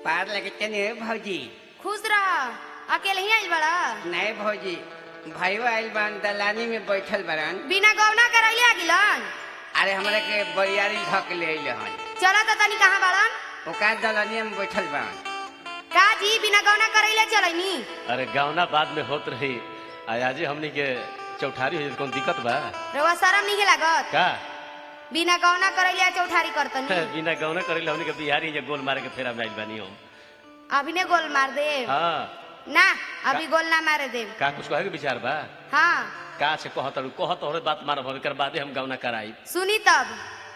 पार लगते नहीं भौजी खुश रह अकेले ही आइल बड़ा नहीं भौजी भाइयों आइल बान दलानी में बैठल बरन बिना गौना करैले आ गिलन अरे हमरा के बरियारी धक ले अइले हन चला तो तनी कहाँ बड़न ओका दलानी में बैठल बरन का जी बिना गौना करैले चलैनी अरे गावना बाद में होत रही आजे हमनी के चौठारी हो कौन दिक्कत बा रउआ शरम नहीं लागत का बिना गौना करैले आ चौठारी करतनी बिना गौना करेला हमनी के बिहारी जे गोल मारे के फेरा में आइल बानी हम अभी ने गोल मार दे हाँ ना अभी गोल ना मारे दे का कुछ कहे के विचार बा हाँ का से कहत रहू कहत और बात मारब हम एकर बादे हम गावना कराई सुनी तब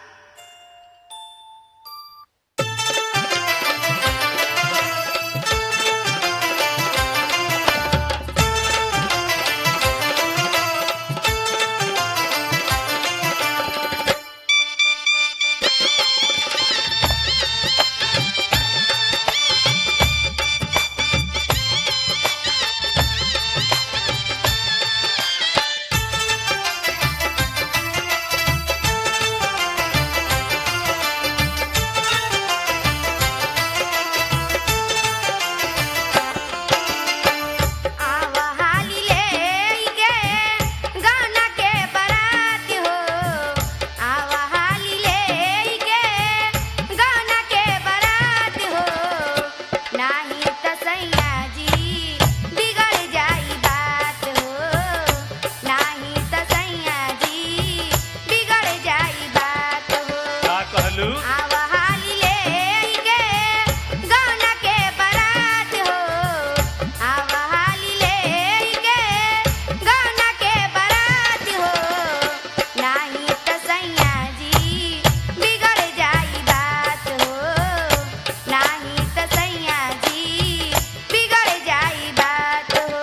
आवा हाली लेके गाना के बारात हो आवा हाली लेके गाना के बारात हो नाही त सैया जी बिगड़ जाई बात हो नाही त सैया जी बिगड़ जाई बात हो का कहलू आवा हाली लेके गाना के बारात हो आवा हाली लेके गाना के बारात हो नाही त सैया जी बिगड़ जाई बात हो नाही त सैया जी बिगड़ जाई बात हो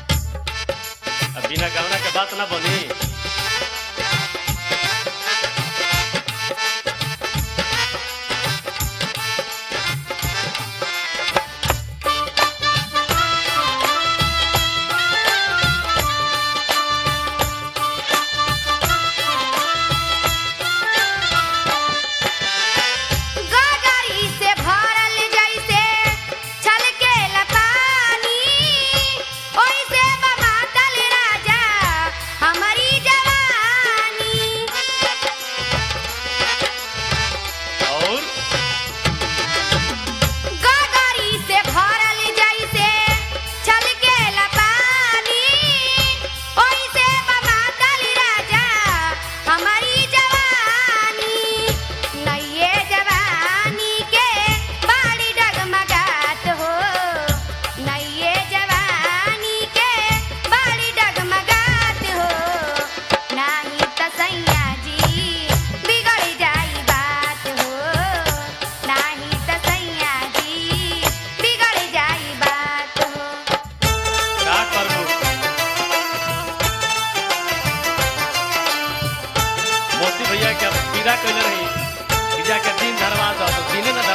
अब बिना गावना के बात ना बनी गगरी से भरल जैसे छलकेला पानी ओइसे बमातल राजा हमारी जवानी और गगरी से भरल जैसे छलकेला पानी ओइसे बमातल राजा हमारी जवानी नइये जवानी के बाड़ी डगमगात हो नइये जवानी के बाड़ी डगमगात हो नाही त सैया जी बिगड़ जाई बात हो नाही त सैया जी बिगड़ जाई बात हो का करबू मोती भैया के पीड़ा कैले रही कि जाके दिन धरवा दो तो दिने न